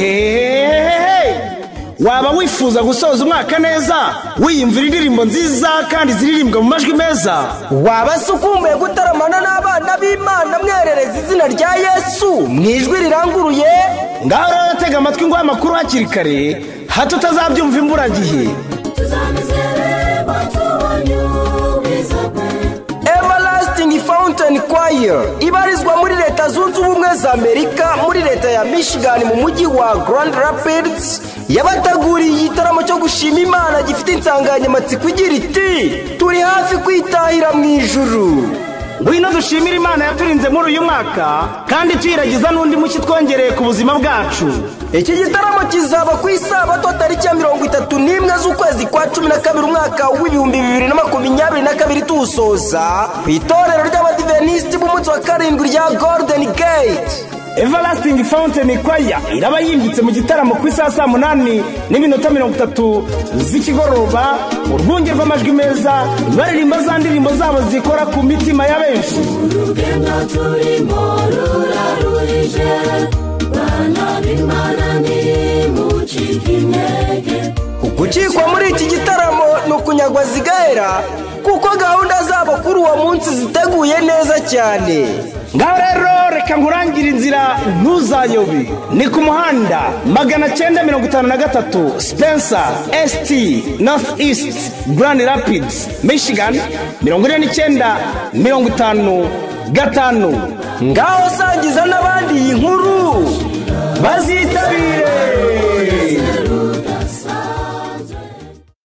ehehehehehe waba wifuza gusoza umwaka neza wiyumvira indirimbo nziza kandi ziririmbwa mu majwi meza waba se ukumbuye gutaramana n'abana b'imana mwerereza izina rya yesu mu ijwi riranguruye ngaho rero tega amatwi ngo amakuru hakiri kare hato utazabyumva imburagihe tuzamizereba tubonye ubwiza bwe emarasitingi fawunteni kwaya ibarizwa muri leta zunze ubumwe za amerika muri leta ya michigan mu mujyi wa grand rapids yabateguriye igitaramo cyo gushima imana gifite insanganyamatsiko igira iti turi hafi kwitahira mu ijuru ngwino dushimire imana yaturinze muri uyu mwaka kandi tuyiragiza n'undi mushya itwongereye ku buzima bwacu iki gitaramo kizaba ku isabato tariki ya mirongo itatu n'imwe z'ukwezi kwa cumi na kabiri umwaka w'ibihumbi bibiri na makumyabiri na kabiri tuwusoza ku itorero ry'abadiventisiti b'umunsi wa karindwi rya golden gate everlasting fountain choir iraba yimbitse mu gitaramo ku isaha saa munani n'iminota mirongo itatu z'ikigoroba urwunge rw'amajwi meza baririmba za ndirimbo zabo zikora ku mitima ya benshi urugendo turimo rurarurije bana b'imana ntimucike intege gukikwa muri iki gitaramo ni ukunyagwa zigahera kuko gahunda zabo kuri uwo munsi ziteguye neza cyane ngaho rero reka nkurangire inzira ntuzayobe ni ku muhanda magana cyenda mirongo itanu na gatatu spencer st north east grand rapids michigan mirongo ine n'icyenda mirongo itanu gatanu ngaho sangiza n'abandi iyi nkuru bazitabire